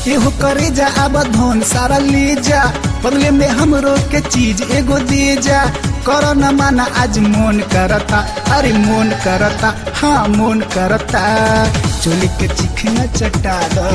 एहो करे जा अब धन सारा ले जा बदले में हमरो के चीज एगो दे जा करो न माना आज मोन करता अरे मोन करता हाँ मोन करता चोली के चिखना चटा दो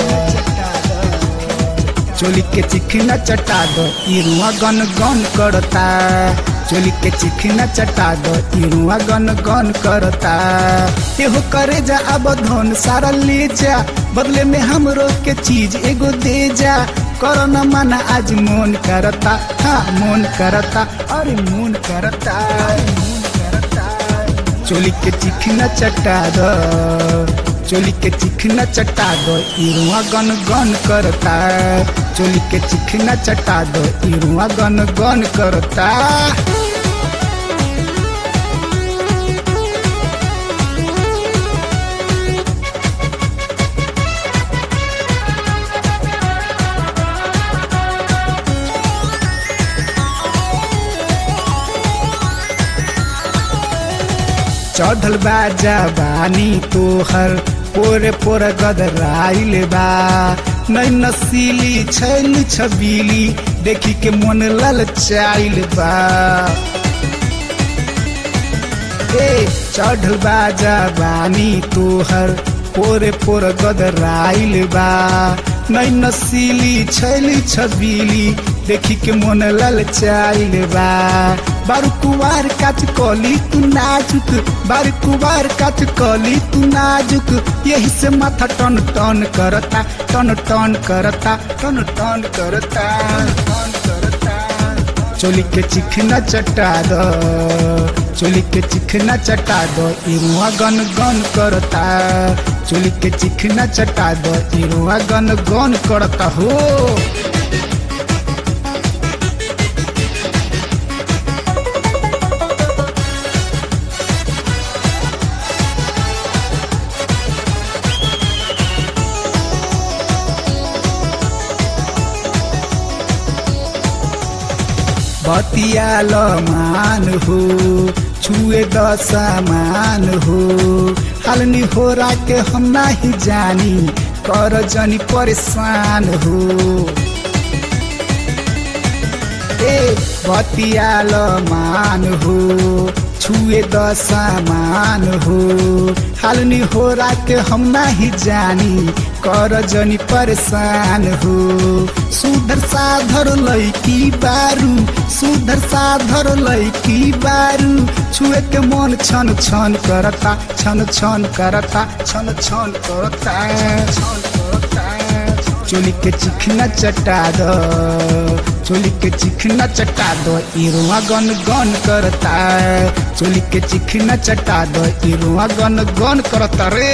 चोली के चिखना चटा दो इरुआ गन गन करता चोली के चिखना चटा दो इरुआ गन गन करता एहो करे जा अब धन सारा ले जा बदले में हमरो के चीज एगो दे जा करो न माना आज मोन करता हाँ मोन करता अरे मोन करता मोन करता चोली के चिखना चटा दो चोली के चिखना चटा दो इरुआ गन गन करता चोली के चिखना चटा दो इरुआ गन गन करता चढ़ल बा जवानी तोहर पोरे पोर गदराइल बा नई नसीली छैल छबीली देखी के मन ललचाइल बा ए चढ़ल बा जवानी तोहर पोरे पोर गदराइल बा नई नसीली छैली छबीली देखी के मन ललचाइल बा बारू कुवार काच कली तू नाजुक बारू कुवार काच कली तू नाजुक यही से माथा टन टन करता टन टन करता टन टन करता टन करता चोली के चिखना चटा दो चोली के चिखना चटा दो इरुआ गन गन करता चोली के चिखना चटा दो इरुआ गन गन करता हो बतियाल मान हो छुए दसमान हो हालनी हो के हम नहीं जानी कर जनी परेशान हो ए बतियाल मान हो छुए दसमान हो हालनी हो के हम नहीं जानी कर जनी परेशान हो सुधर साधर लैकी बारू सुधर साधर लैकी बारू छुए के मन छन छन करता छन छन करता छन छन करता छन करता चोली के चिखना चटा दो चोली के चिखना चटा दो इरुआ गन गन करता चोली के चिखना चटा दो इरुआ गन गन करता रे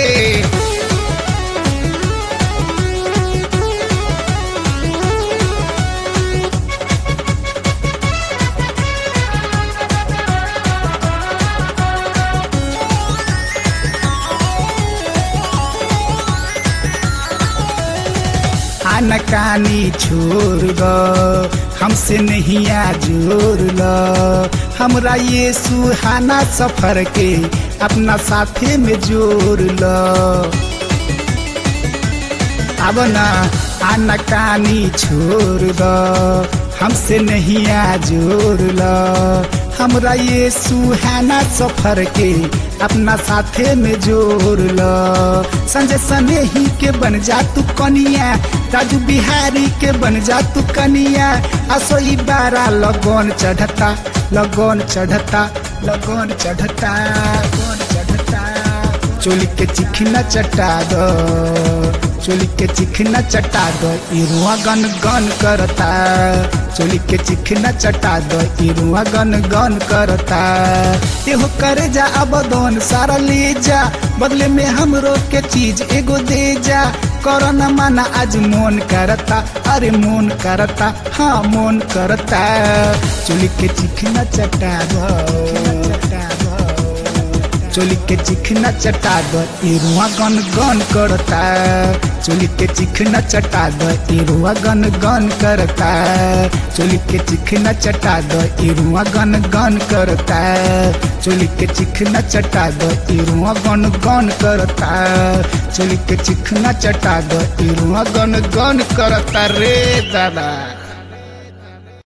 आनकानी छोड़ द हमसे नहीं आ जोड़ ल हमरा ये सुहाना सफर के अपना साथे में जोड़ ल अब ना आनकानी छोड़ द हमसे नहीं आ जोड़ ल हमरा ये सुहाना सफर के अपना साथे में जोड़ ल संजय सनेही के बन जा तू कनिया राजू बिहारी के बन जा तू कनिया असोई बारा लगन चढ़ता लगन चढ़ता लगन चढ़ता लगन चढ़ता चोली के चिखना चटा दो चोली के चिखना चटा दो इरुआ गन गन करता चोली के चिखना चटा दो इरुआ गन गन करता एहो करे जा अब दोन सारा ले जा बदले में हमरो के चीज एगो दे जा करो न माना आज मोन करता अरे मोन करता हाँ मोन करता चोली के चिखना चटा दो चटा दो चोली के चिखना चटा द इरुआ गन गन करता चोली के चिखना चटा द इरुआ गन गन करता चोली के चिखना चटा द इरुआ गन गन करता चोली के चिखना चटा द इरुआ गन गन करता चोली के चिखना चटा द इरुआ गन गन करता रे दादा